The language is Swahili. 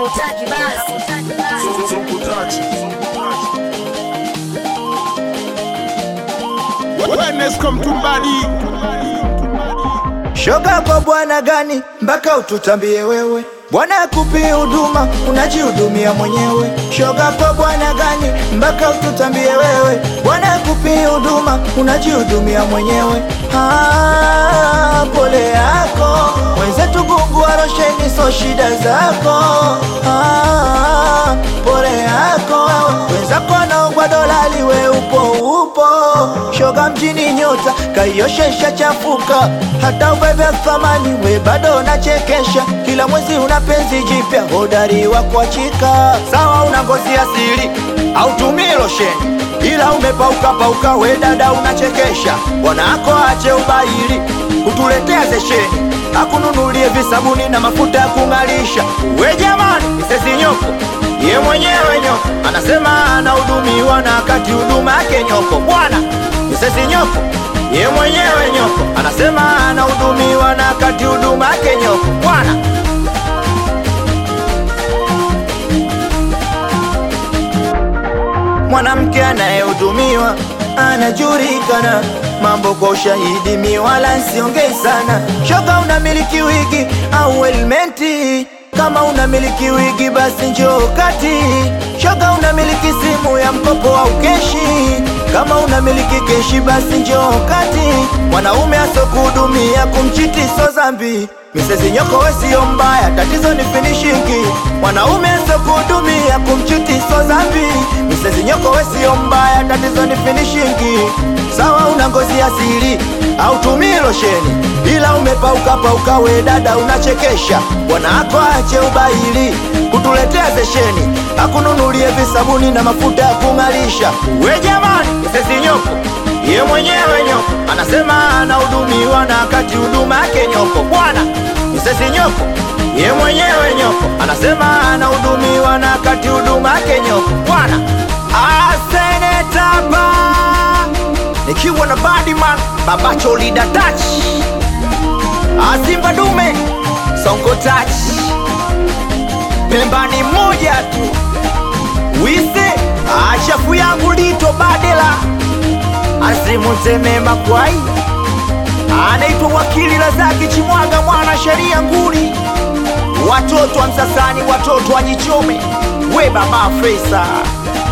Hakutaki basi. Wellness come to body. Shoga kwa bwana gani mpaka ututambie wewe? Bwana akupi huduma unajihudumia mwenyewe. Shoga kwa bwana gani mpaka ututambie wewe? Bwana akupi huduma unajihudumia mwenyewe. Ah, pole yako wenzetu, Mungu arosheni, so shida zako. Ah, pole yako wenzako wanaogwa dolali, we upo upo. Shoga mjini nyota kaioshesha chafuka, hata ubebe thamani we bado unachekesha. Kila mwezi una penzi jipya, hodari wa kuachika. Sawa una ngozi asili au tumii losheni, ila umepauka pauka, we dada unachekesha. Bwanako ache ubaili, utuletea zesheni, akununulie visabuni na mafuta ya kung'alisha. We jamani, misezi nyoko ye mwenyewe nyoko anasema anahudumiwa na kati huduma yake nyoko. Bwana misezi nyoko ye mwenyewe nyoko anasema anahudumiwa na kati huduma yake nyoko. Bwana mwanamke anayehudumiwa anajulikana, mambo kwa ushahidi, mi wala nsiongei sana. Shoga unamiliki wigi au helmeti? Kama unamiliki wigi basi njoo kati. Shoga unamiliki simu ya mkopo au keshi? Kama unamiliki keshi basi njoo kati. Mwanaume asokuhudumia kumchiti so zambi Misezi nyoko we sio mbaya, tatizo ni finishingi. Mwanaume asokuhudumia kumchiti so zambi Misezi nyoko we sio mbaya, tatizo ni finishingi. Sawa una ngozi asili au tumii losheni, ila umepauka pauka, we dada unachekesha. Bwana ako ache ubaili, kutuletea zesheni, akununulie visabuni na mafuta ya kung'alisha. We jamani, misezi nyoko ye mwenyewe nyoko anasema anahudumiwa na kati huduma yake nyoko. Bwana misezi nyoko ye mwenyewe nyoko anasema anahudumiwa na kati huduma yake nyoko. Bwana asenetaba nikiwa na Badman babacho lida touch asimba dume sonko touch pembani moja tu wise achafu yangu lito badela asimuteme makwai anaitwa wakili Lazaki Chimwaga, mwana sheria nguli, watoto wa Msasani, watoto wa Jichome, we baba Fresa